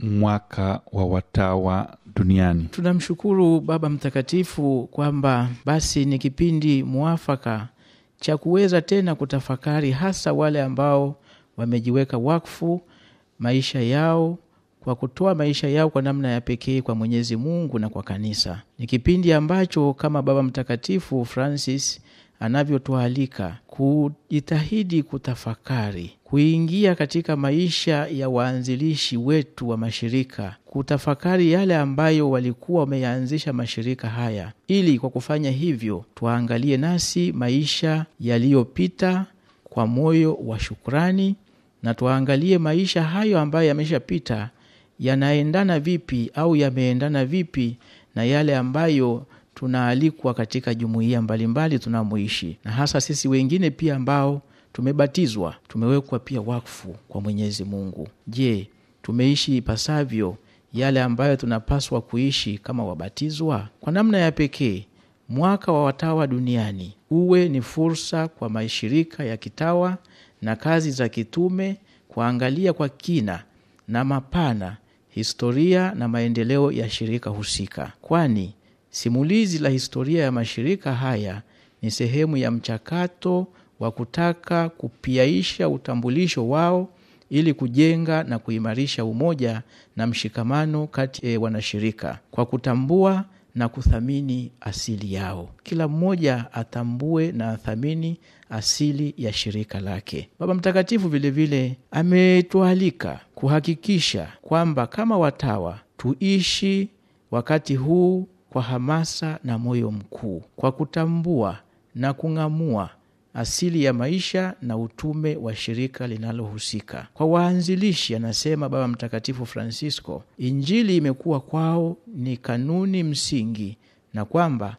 mwaka wa watawa duniani. Tunamshukuru Baba Mtakatifu kwamba basi ni kipindi mwafaka cha kuweza tena kutafakari, hasa wale ambao wamejiweka wakfu maisha yao kwa kutoa maisha yao kwa namna ya pekee kwa Mwenyezi Mungu na kwa kanisa. Ni kipindi ambacho kama Baba Mtakatifu Francis anavyotualika kujitahidi kutafakari, kuingia katika maisha ya waanzilishi wetu wa mashirika, kutafakari yale ambayo walikuwa wameyaanzisha mashirika haya, ili kwa kufanya hivyo tuangalie nasi maisha yaliyopita kwa moyo wa shukrani, na tuangalie maisha hayo ambayo yameshapita yanaendana vipi au yameendana vipi na yale ambayo tunaalikwa katika jumuiya mbalimbali tunamoishi, na hasa sisi wengine pia ambao tumebatizwa, tumewekwa pia wakfu kwa Mwenyezi Mungu. Je, tumeishi ipasavyo yale ambayo tunapaswa kuishi kama wabatizwa? Kwa namna ya pekee, mwaka wa watawa duniani uwe ni fursa kwa mashirika ya kitawa na kazi za kitume kuangalia kwa kina na mapana historia na maendeleo ya shirika husika, kwani simulizi la historia ya mashirika haya ni sehemu ya mchakato wa kutaka kupiaisha utambulisho wao ili kujenga na kuimarisha umoja na mshikamano kati ya wanashirika kwa kutambua na kuthamini asili yao. Kila mmoja atambue na athamini asili ya shirika lake. Baba Mtakatifu vilevile ametualika kuhakikisha kwamba kama watawa tuishi wakati huu kwa hamasa na moyo mkuu, kwa kutambua na kung'amua asili ya maisha na utume wa shirika linalohusika. Kwa waanzilishi, anasema Baba Mtakatifu Francisco, Injili imekuwa kwao ni kanuni msingi, na kwamba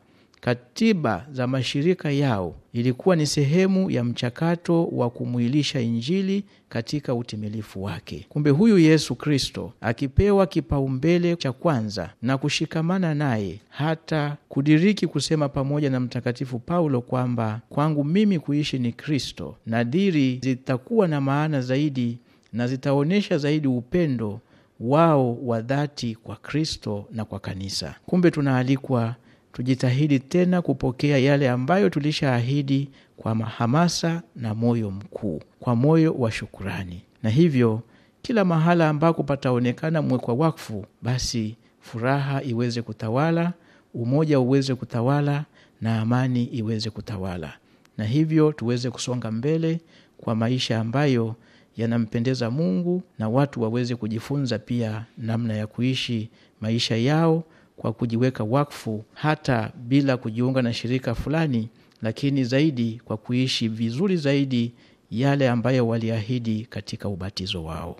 katiba za mashirika yao ilikuwa ni sehemu ya mchakato wa kumwilisha Injili katika utimilifu wake. Kumbe huyu Yesu Kristo akipewa kipaumbele cha kwanza na kushikamana naye, hata kudiriki kusema pamoja na Mtakatifu Paulo kwamba kwangu mimi kuishi ni Kristo, nadhiri zitakuwa na maana zaidi na zitaonyesha zaidi upendo wao wa dhati kwa Kristo na kwa kanisa. Kumbe tunaalikwa tujitahidi tena kupokea yale ambayo tulishaahidi kwa hamasa na moyo mkuu, kwa moyo wa shukurani, na hivyo kila mahala ambako pataonekana mwekwa wakfu, basi furaha iweze kutawala, umoja uweze kutawala, na amani iweze kutawala, na hivyo tuweze kusonga mbele kwa maisha ambayo yanampendeza Mungu, na watu waweze kujifunza pia namna ya kuishi maisha yao kwa kujiweka wakfu hata bila kujiunga na shirika fulani, lakini zaidi kwa kuishi vizuri zaidi yale ambayo waliahidi katika ubatizo wao.